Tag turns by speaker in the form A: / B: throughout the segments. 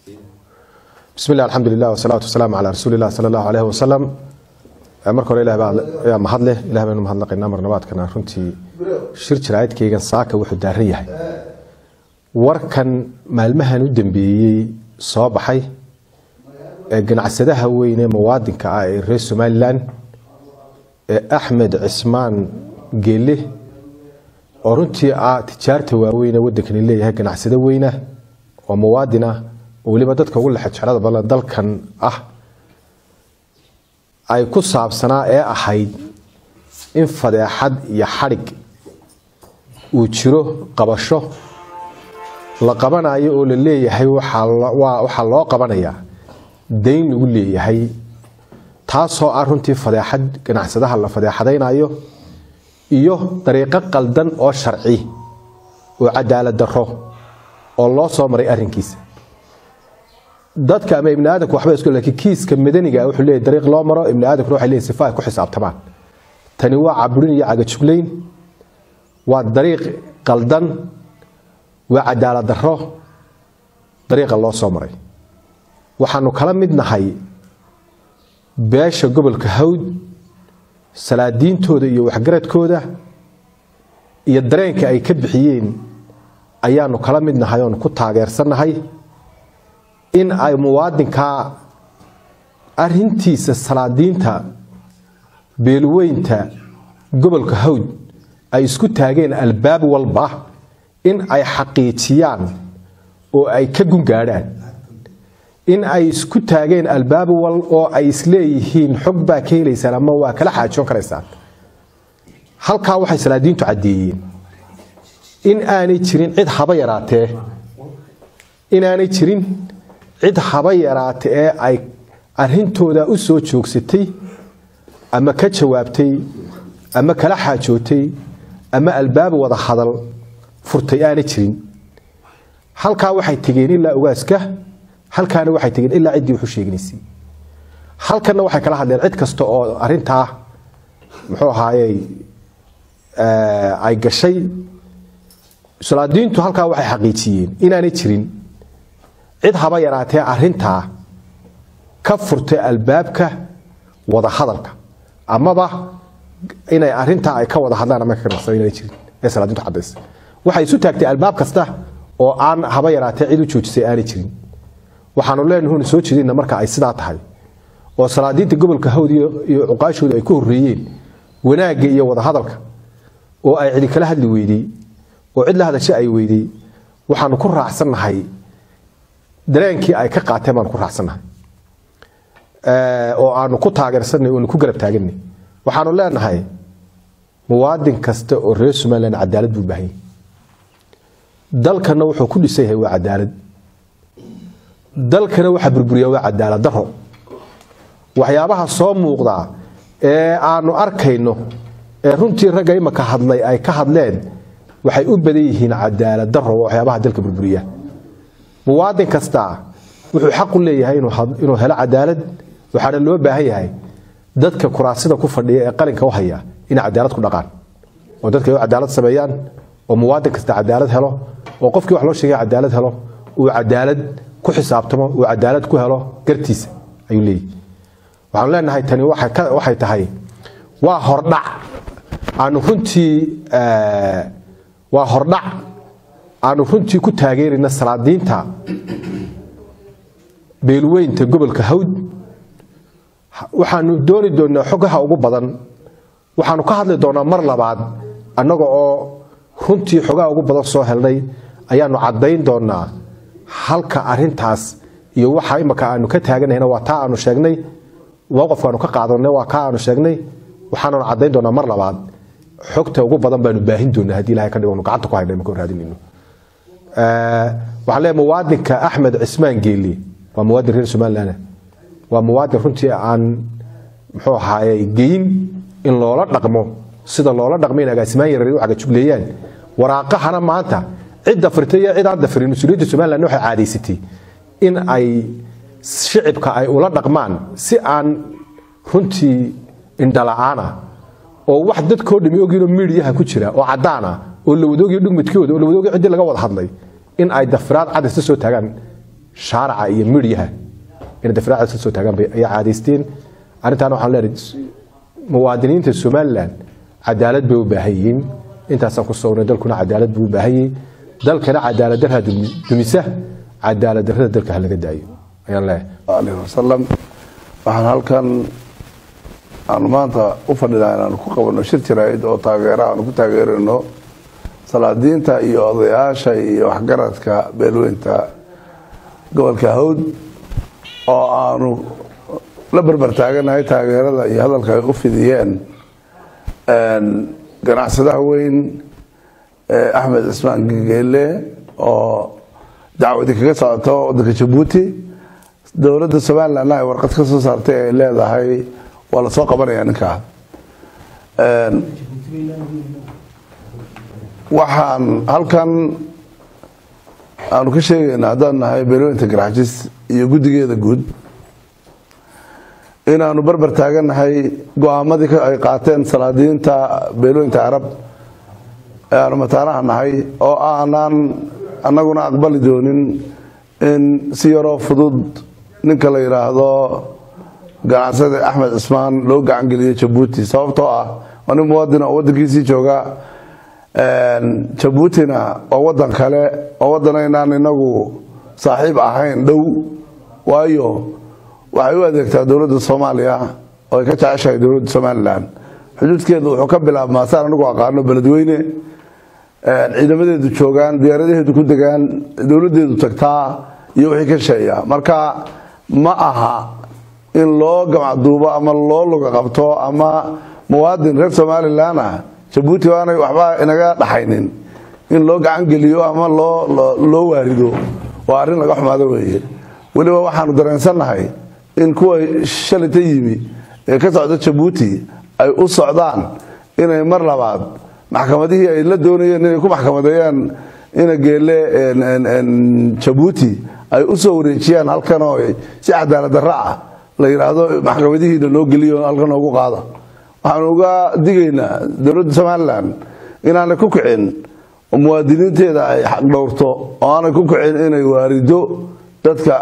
A: bismi illah alxamdulilah wasalaatu wasalaamu calaa rasuuli illah sala allahu aleyhi wasalam marka hore ilah baa mahad leh ilah baynu mahadnaqaynaa marnabaadkana runtii shir jaraa'idkaygan saaka wuxuu daaran yahay warkan maalmahan u dambeeyey soo baxay ee ganacsadaha weyn ee muwaadinka ah ee reer somalilan ee axmed cismaan geele oo runtii ah tijaarta waaweyn ee wadankani leeyahay ganacsado weyna oo muwaadin ah oo weliba dadka ugu lexejeclada badan dalkan ah ay ku saabsanaa ee ahayd in fadeexad iyo xadhig uu jiro qabasho la qabanayo oo la leeyahay waxaa loo qabanayaa dayn lagu leeyahay taasoo ah runtii fadeexad ganacsadaha la fadeexadaynayo iyo dariiqo qaldan oo sharci oo cadaalad daro oo loo soo maray arrinkiisa dadka ama ibni aadamku waxba isku laakiin kiiska madaniga wuxuu leeyahay dariiq loo maro ibni aadamkuna waxay leeyahay sifa ay ku xisaabtamaan tani waa caburin iyo cagajuglayn waa dariiq qaldan waa cadaalad daro dariiqa loo soo maray waxaanu kala mid nahay beesha gobolka hawd salaadiintooda iyo waxgaradkooda iyo dareenka ay ka bixiyeen ayaanu kala mid nahay oonu ku taageersannahay in ay muwaadinkaa arintiisa salaadiinta beelweynta gobolka hawd ay isku taageen albaab walba in ay xaqiijiyaan oo ay ka gungaadhaan in ay isku taageen albaab wal oo ay isleeyihiin xog baa ka helaysaan ama waa kala xaajoon karaysaan halkaa waxay salaadiintu caddeeyeen in aanay jirin cid haba yaraatee inaanay jirin cid haba yaraate ee ay arintooda u soo joogsatay ama ka jawaabtay ama kala xaajootay ama albaab wada hadal furtay aanay jirin halkaa waxay tegeen ilaa ogaaska halkaana waxay tegeen ilaa ciddii wuxu sheeganaysay halkanna waxay kala hadleen cid kasta oo arintaa muxuu ahaayey ay gashay salaadiintu halkaa waxay xaqiijiyeen inaanay jirin cid haba yaraatee arintaa ka furtay albaabka wada hadalka amaba inay arintaa ay ka wada hadlaan ama kaganacsan inaanay jirin ee salaadiintu cadaysa waxay isu taagtay albaab kasta oo aan haba yaraatee cid u joojisay aanay jirin waxaanu leenahun soo jeedina marka ay sidaa tahay oo salaadiinta gobolka hawd iyo cuqaashooda ay ku horeeyeen wanaagga iyo wadahadalka oo ay cidi kala hadli weydey oo cid la hadasha ay weydey waxaanu ku raacsannahay dareenkii ay ka qaateen baanu ku raacsannahay oo aanu ku taageersanay oonu ku garab taaganay waxaanu leenahay muwaadin kasta oo reer somalilan cadaalad buu baahanyay dalkana wuxuu ku dhisan yahay waa cadaalad dalkana waxaa burburiya waa cadaalad daro waxyaabaha soo muuqda ee aanu arkayno ee runtii ragga imaka hadlay ay ka hadleen waxay u badan yihiin cadaalad daro waxyaabaha dalka burburiya muwaadin kasta wuxuu xaqu leeyahay inuu helo cadaalad waxaana loo baahan yahay dadka kuraasida ku fadhiya ee qalinka u haya inay cadaalad ku dhaqaan oo dadka ay cadaalad sameeyaan oo muwaadin kasta cadaalad helo oo qofkii wax loo sheegay cadaalad helo uu cadaalad ku xisaabtamo uu cadaalad ku helo gartiisa ayuu leeyahy waxaanu leenahay tani waxay tahay waa hordhac aanu runtii waa hordhac aanu runtii ku taageerayna salaadiinta beelweynta gobolka hawd waxaanu dooni doonaa xogaha ugu badan waxaanu ka hadli doonaa mar labaad annaga oo runtii xogaha ugu badan soo helnay ayaanu caddayn doonaa halka arintaas iyo waxa imaka aanu ka taaganahayna waa taa aanu sheegnay mowqafka aanu ka qaadanay waa kaa aanu sheegnay waxaananu caddayn doonaa mar labaad xogta ugu badan baanu baahin doonaa haddii ilahay ka dhigo gacanta ku hayna imaka raadinayno waxaan leeyahay muwaadinka axmed cismaan geeli waa muwaadin reer somaliland waa muwaadin runtii aan muxuu ahaaye geyin in loola dhaqmo sida loola dhaqmo in agaasimaan yarar u cagajugleeyaan waraaqahana maanta cidda firtay iyo cid aan dafirin mas-uuliyadda somaliland waxay caadaysatay in ay shicibka ay ula dhaqmaan si aan runtii indhala-aana oo wax dadkoo dhami ogyiinoo miidiyaha ku jira oo cadaan ah oo la wadoogiyo dhugmidkooda oo la wadoogiyo ciddii laga wada hadlay in ay dafiraad cadista soo taagaan shaaraca iyo midyaha inay dafraacdaas ka soo taagaan bay ayaa caadaysteen arrintaana waxaan leenahay muwaadiniinta somalilan cadaalad bay u baahan yihiin intaasaan ku sognay dalkuna cadaalad buu u baahan yahay dalkana cadaalad darha dumisa cadaalad darrada dalka ha laga daayo ayaan leeyahay
B: aleyh wasalam waxaan halkan aanu maanta u fadhinaa inaanu ku qabanno shir jaraa'id oo taageera aanu ku taageerayno salaadiinta iyo odayaasha iyo waxgaradka beelweynta gobolka hawd oo aanu la berber taaganahay taageerada iyo hadalka ay u fidiyeen ganacsadaha weyn axmed cismaan gegeele oo dacwadi kaga socoto wadanka jabuuti dowladda somalilandna ay warqad ka soo saartay ay leedahay waa la soo qabanaya ninkaa waxaan halkan aanu ka sheegaynaa haddaan nahay beelweynta garaxjis iyo guddigeeda guud inaanu berber taagannahay go-aamadii ay qaateen salaadiinta beelweynta carab ee aanu mataanaha nahay oo aanaan annaguna aqbali doonin in si yaroo fudud ninka la yidhaahdo ganacsada axmed cismaan loo gacangeliyo jabuuti sababtoo ah waa nin muwadin oo wadankiisii jooga jabuutina waa wadan kale oo wadanaynaan inagu saaxiib ahayn dhow waayo waxay u adeegtaa dowladda soomaaliya oo ay ka jeceshahay dowladda somalilan xuduudkeedu wuxuu ka bilaabmaa saan anigu aqaano beledweyne ciidamadeedu joogaan diyaaradaheedu ku degaan dowladeedu tagtaa iyo wixii ka sheeya marka ma aha in loo gamacduubo ama loo luga qabto ama muwaadin reer somalilan ah jabuuti aanay waxba inaga dhaxaynin in loo gacan geliyo ama loo waarido waa arrin laga xumaado weeye weliba waxaanu dareensannahay in kuwa shalita yimi ee ka socda jabuuti ay u socdaan inay mar labaad maxkamadihii ay la doonayeen inay ku maxkamadeeyaan ina geele jabuuti ay u soo wareejiyaan halkan oo si cadaalad darro ah la yidhaahdo maxkamadihiina loo geliyo halkan noogu qaada waxaanu uga digaynaa dowladda somalilan inaanay ku kicin oo muwaadiniinteeda ay xaq dhowrto oo aanay ku kicin inay waarido dadka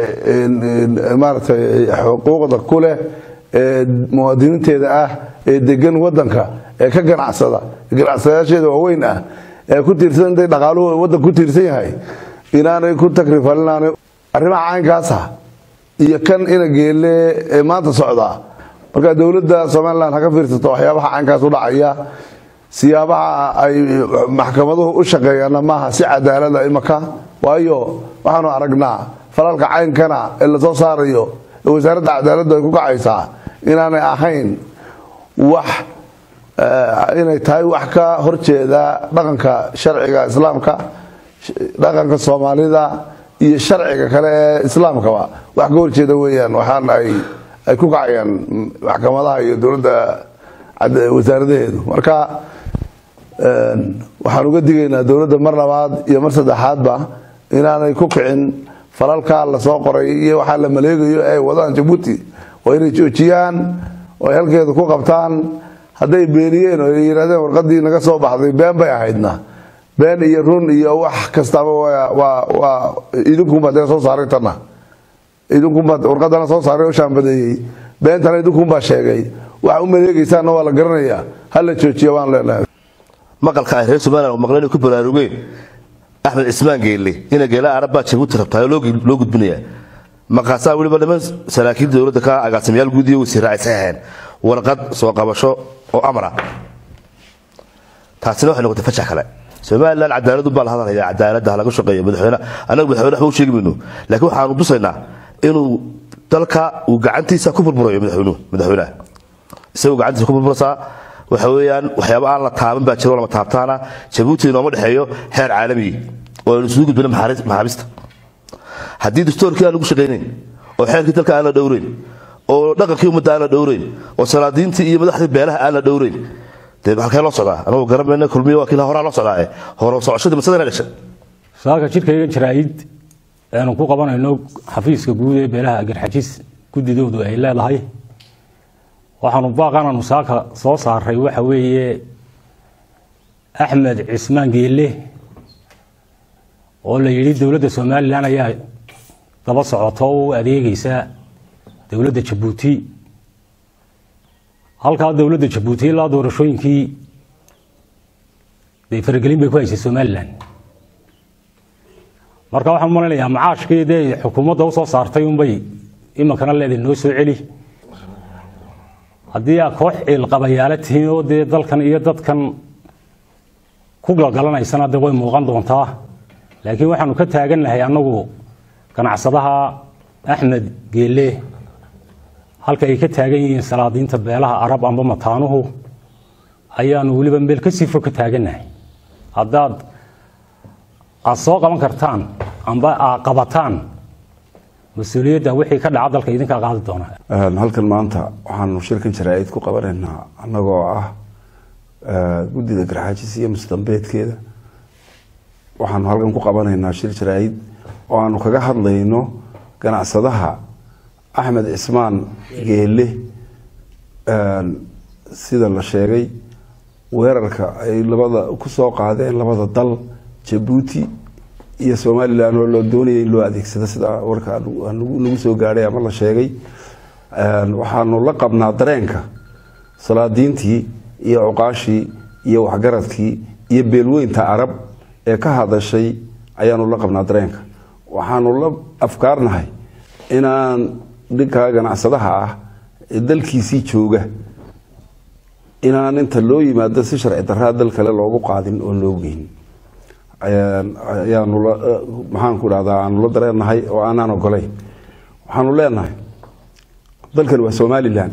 B: maaratay xuquuqda ku leh ee muwaadiniinteeda ah ee degan wadanka ee ka ganacsada ganacsadayaasheeda waaweyn ah ee ku tiirsan intay dhaqaaluhu wadanka ku tiirsan yahay inaanay ku takrifalinaanay arrimaha caynkaasa iyo kan ina geele ee maanta socdaa marka dowladda somalilan ha ka fiirsato waxyaabaha caynkaas u dhacaya siyaabaha ay maxkamaduhu u shaqeeyaanna maaha si cadaalada imaka waayo waxaanu aragnaa falalka caynkana ee lasoo saarayo ee wasaaradda cadaaladdu ay ku kacaysaa inaanay ahayn wax inay tahay wax ka horjeeda dhaqanka sharciga islaamka dhaqanka soomaalida iyo sharciga kale ee islaamkaba wax ka horjeeda weeyaan waxaana ay ay ku kacayaan maxkamadaha iyo dowladda wasaaradaheedu marka waxaan uga digaynaa dowladda mar labaad iyo mar saddexaadba inaanay ku kicin falalkaa lasoo qoray iyo waxaa la maleegayo ay wadaan jabuuti waa inay joojiyaan oo ay halkeeda ku qabtaan hadday beeniyeen oo ay yidhahdeen warqadii naga soo baxday been bay ahaydna been iyo run iyo wax kastaba waa idinkunbaa dee soo saaray tana idinkunbaa warqadana soo saaray oo shaambadeeyey beentana idinkunbaa sheegay waxa u maleegaysaanna waa la garanayaa ha la joojiya waan leenahay
C: maqalka ay reer somalilan maqleen ku baraarugeen axmed cismaan geelle ina geela arabbaa jabuuti rabtaa loo gudbinayaa markaasaa weliba niman saraakiil dowladda ka agaasimayaal guud iyo wasiirra ay saxeen warqad soo qabasho oo amra taasina waxay noqotay fajax kale somalilan cadaaladu baa la hadalaya cadaaladda laga shaqeeyo madaxweyne annaga madaxweyne waxba u sheegi mayno laakiin waxaanu tusaynaa inuu dalka uu gacantiisa ku burburayo madaxweynuhu madaxweynaha isagoo gacantiisa ku burburaysaa waxa weeyaan waxyaaba aan la taaban baa jiro lama taabtaana jabuuti inooma dhexeeyo xeer caalamiyi oo aynu isugu gudbina maxaabiista haddii dastoorkii aan lagu shaqaynayn oo xeerkii dalka aan la dhowrayn oo dhaqankii ummadda aan la dhowrayn oo salaadiintii iyo madaxdii beelaha aan la dhowrayn dee halkee loo socdaa anagoo garanmayna kulmiya waa kiila horaa loo socdaa hore socoshadii masadana dhashay
D: saaka jidhkayga jaraa'id aanu ku qabanayno xafiiska guud ee beelaha garxajis guddidoodu ay leedahay waxaanu baaqananu saaka soo saaray waxa weeye axmed cismaan geelle oo la yidhi dowladda somalilan ayaa daba socoto oo u adeegeysa dowladda jabuuti halkaa dowladda jabuuti ilaa doorashooyinkii dee faragelin bay ku haysay somalilan marka waxaan malaynayaa macaashkii dee xukuumadda usoo saartay unbay iminkana leedahay noo soo celi haddii aa koox ciilqabayaala tihiin oo dee dalkan iyo dadkan ku galgalanaysana de way muuqan doontaa laakiin waxaanu ka taagannahay annagu ganacsadaha axmed geele halka ay ka taagan yihiin salaadiinta beelaha arab amba mataanuhu ayaanu weliba meel ka sii fog ka taagannahay haddaad aad soo qaban kartaan amba aad qabataan mas-uuliyadda wixii ka dhaca dalka idinkaa qaadi doona
B: halkan maanta waxaanu shirkan jaraa'id ku qabanaynaa annagoo ah guddida garxaajis iyo musdambeedkeeda waxaanu halkan ku qabanaynaa shir jaraa'id oo aanu kaga hadlayno ganacsadaha axmed cismaan geele sida la sheegay weerarka ay labada ku soo qaadeen labada dal jabuuti iyo somalilan oo loo doonayay in loo adeegsado sida warka nagu soo gaadhay ama la sheegay waxaanu la qabnaa dareenka salaadiintii iyo cuqaashii iyo waxgaradkii iyo beelweynta carab ee ka hadashay ayaanu la qabnaa dareenka waxaanu la afkaarnahay inaan dhinkaa ganacsadaha ah ee dalkiisii jooga inaan inta loo yimaado si sharci daraa dal kale loogu qaadin oo loo geyn ayaanu maxaanku dhahdaa aanu la dareenahay oo aanaan ogolayn waxaanu leenahay dalkan waa somalilan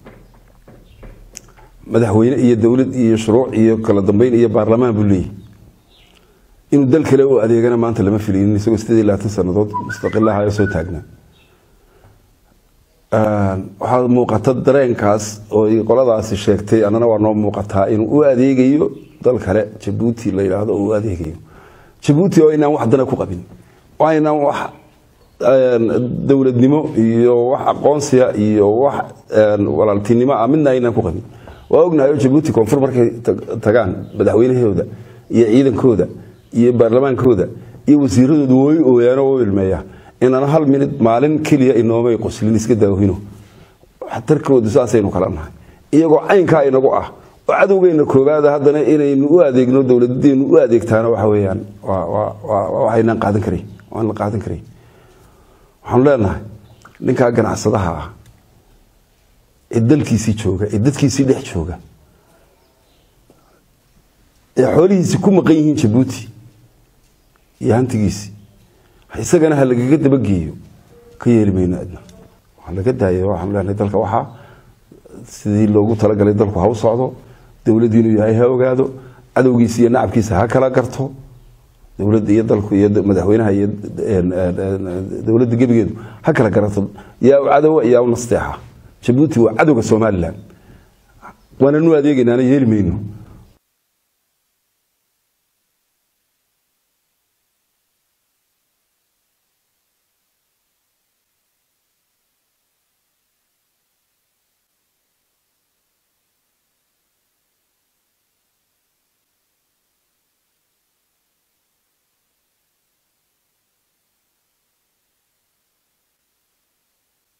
B: madaxweyne iyo dowlad iyo shuruuc iyo kala dambeyn iyo baarlamaan buu leeyahy inuu dal kale u adeegana maanta lama filinin isagoo sideed iyo labaatan sanadood mustaqilaha oo soo taagnaa waxaa muuqata dareenkaas oo qoladaasi sheegtay annana waa noo muuqataa inuu u adeegayo dal kale jabuuti la yidhaahdo oo u adeegayo jabuuti oo aynaan wax dana ku qabin oo aynaan wax dowladnimo iyo wax aqoonsiya iyo wax walaaltinimo ah midna aynaan ku qabin waa ognahay oo jabuuti koonfur markay tagaan madaxweynahooda iyo ciidankooda iyo baarlamaankooda iyo wasiiradooda way ooyaan oo ilmeeya inana hal minid maalin keliya inoomay qoslin iska daawino tarkoodu saasaynu kala nahay iyagoo caynkaa inagu ah oo cadowgeyna koobaada haddana inaynu u adeegno dowladeenu u adeegtaana waxa weyaan waxaynaan qaadan karan waan la qaadan karay waxaanu leenahay ninkaa ganacsadaha ah ee dalkiisii jooga ee dadkiisii dhex jooga ee xoolihiisii ku maqan yihiin jabuuti iyo hantigiisii isagana ha lagaga dabageeyo ka yeeli mayno adna waxaa laga daayo waxaanu leenahay dalka waxaa sidii loogu talagalay dalku ha u socdo dowladdu inuu yahay ha ogaado cadowgiisa iyo nacabkiisa ha kala garto dowladda iyo dalku iyo madaxweynaha iyo dowladda gebigeedu ha kala garato yaa u cadowa yaa u nasteexa jabuuti waa cadowga somalilan waananu adeegaynaana yeeli mayno